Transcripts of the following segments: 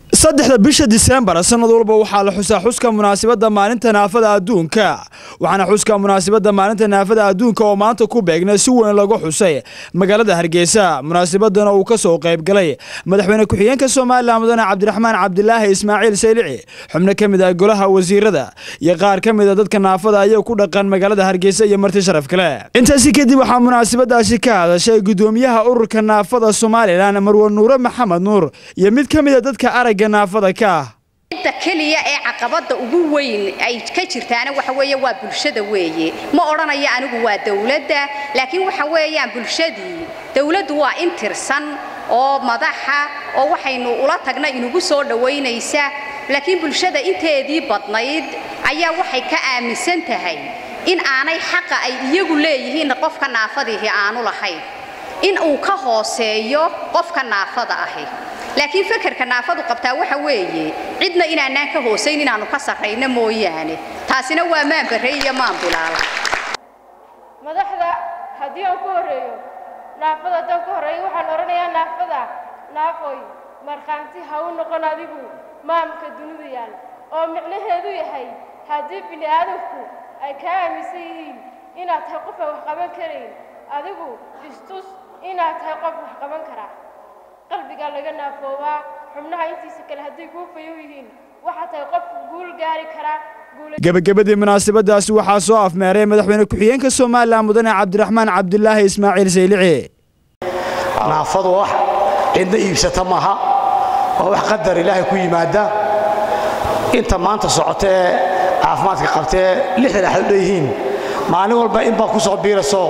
saddexda bisha diseembar sanad walba waxaa la xusaa xuska munaasabadda maalinta naafada adduunka waxaana xuska munaasabadda maalinta naafada adduunka oo maanta ku beegna si weyn lagu xusay magaalada hargeysa munaasabadana uu ka soo qayb galay madaxweyne ku-xigeenka somalilan mudane cabdiraxmaan cabdilaahi ismaaciil saylici xubno ka mid ah golaha wasiirada iyo qaar ka mid a dadka naafada ayaa ku dhaqan magaalada hargeysa iyo marti sharaf kale intaasi kadib waxaa munaasabadaasi ka hadashay gudoomiyaha ururka naafada somalilan marwe nuure maxamed nuur iyo mid ka mid a dadka aragga naafada ka ah cidda keliya ee caqabadda ugu weyn ay ka jirtaana waxa weeye waa bulshada weeye ma odhanayo anigu waa dawladda laakiin waxa weeyaan bulshadii dawladdu waa in tirsan oo madaxa oo waxaynu ula tagna inugu soo dhowaynaysa laakiin bulshada inteedii badnayd ayaa waxay ka aaminsan tahay in aanay xaqa ay iyagu leeyihiin qofka naafadiihi aanu lahayn in uu ka hooseeyo qofka naafada ahi laakiin fakarka naafadu qabtaa waxa weeye cidna inaanaan ka hoosayn inaannu ka sarrayno mooyaane taasina waa maan barre iyo maan bilaala madaxda haddii aan ku horreeyo naafada haddaan ku horreeyo waxaan odhanayaa naafada naafoy markhaanti ha u noqon adigu maamka dunida yaal oo micnaheedu yahay haddii bini aadamku ay kaa aaminsan yihiin inaad tahay qof aan wax qaban karayn adigu istus inaad tahay qof wax qaban karaa qalbigaa laga naafoobaa xubnaha intiisa kale hadday kuu fayow yihiin waxaa tahay qof guul gaari karaa gebagabadii munaasabadaasi waxaa soo afmeeray madaxweyne ku-xigeenka somalilan mudane cabdiraxmaan cabdilaahi ismaaciil saylici naafadu wax cidna iibsata maaha waa wax qadar ilaahay ku yimaada inta maanta socota ee caafimaadka qabtee lixdan axad u dheeyihiin maalin walba in baa ku soo biirasoo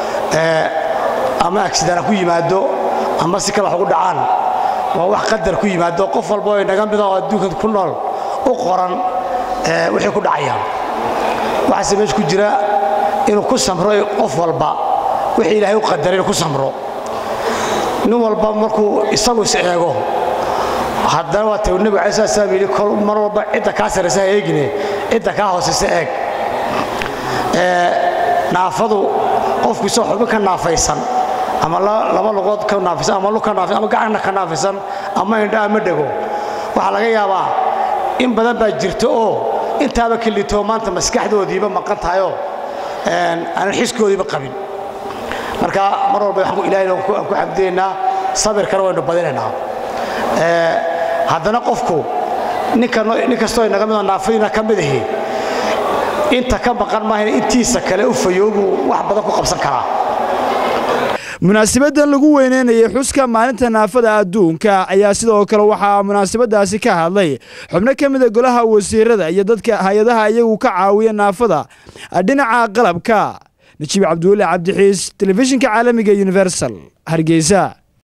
ama agsidana ku yimaado ama si kale wax ugu dhacaan waa wax qadar ku yimaado qof walba oo inaga mida oo adduunkan ku nool u qoran wixii ku dhacayaan waxaase meesha ku jira inuu ku samro qof walba wixii ilaahay u qadaray inuu ku samro nin walba markuu isagu is eego haddana waa taw nebigu alai slat slam yidhi kol mar walba cidda kaa sarraysa ha eegine cidda kaa hoosaysa eeg naafadu qofku isagoo xubin ka naafaysan ama laba lugood ka naafaysan ama lug ka naafaysan ama gacanna ka naafaysan ama indha ama dhego waxaa laga yaabaa in badan baa jirta oo intaaba ka litoo maanta maskaxdoodiiba maqan tahayoo aanan xiskoodiiba qabin marka mar walba waxaan ilaahay aan ku xamdiyaynaa sabirkana waynu badinaynaa haddana qofku nin kastoo inaga midoo naafadiina ka mid ahi inta ka maqan maahayna intiisa kale u fayoobuu wax badan ku qabsan karaa munaasabadan lagu weyneynayay xuska maalinta naafada adduunka ayaa sidoo kale waxaa munaasabadaasi ka hadlay xubno ka mida golaha wasiirada iyo dadka hay-adaha iyagu ka caawiya naafada dhinaca qalabka najiib cabdulle cabdixiis telefishinka caalamiga universal hargeysa